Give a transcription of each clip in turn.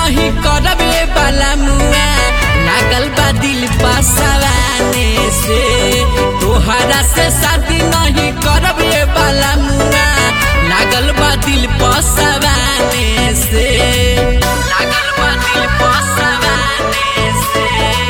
नहीं करबे बाला मुआ लागल बा दिल पसवाने से तोहरा से शादी नहीं करबे बाला मुआ लागल बा दिल पसवाने से लागल बा दिल पसवाने से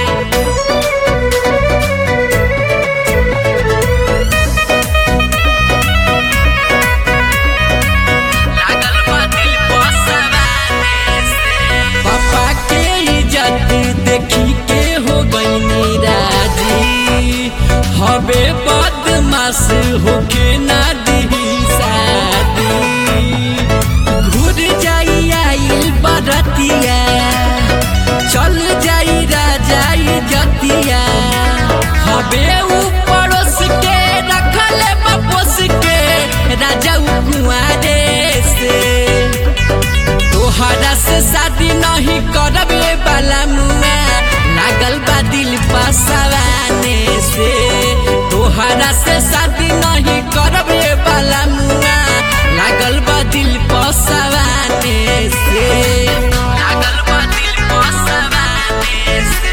लागल बा दिल पसवाने से पापा के इज्जत देखी के हो गईनी राजी हबे बदमाश होके ना दी शादी घुर जाई आइल बरतिया चल जाई राजाई जतिया हबे ऊ पड़ोस के रखल बपोस के राजा ऊ कुआरे से तोहरा से शादी नहीं करबे बाला मुआ लागल बा दिल पसवाने से तोहरा से शादी नहीं करबे बाला मुआ लागल बा दिल पसवाने से लागल बा दिल पसवाने से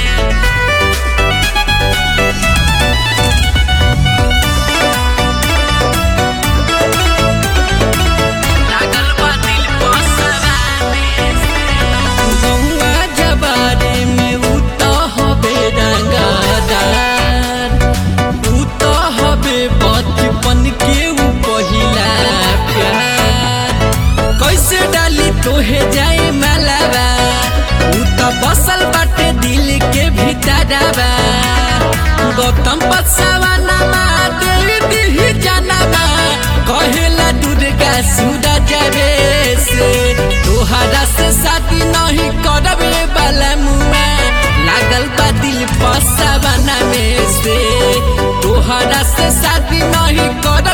लागल बा दिल पसवाने से गौआ जबारे में उ त हबे रंगदार उ त हबे बचपन के उ पहिला प्यार कैसे डाली तोहे जाए मलावा उ त बसल बाटे दिल के भीतरवा गौतम पसवाना मा देवी दिही जानवा कहेला दुर्गा सूरज रे से तोहरा से शादी नहीं करबे बाला मुआ लागल बा दिल पसवाना में से तोहरा से शादी नहीं करबे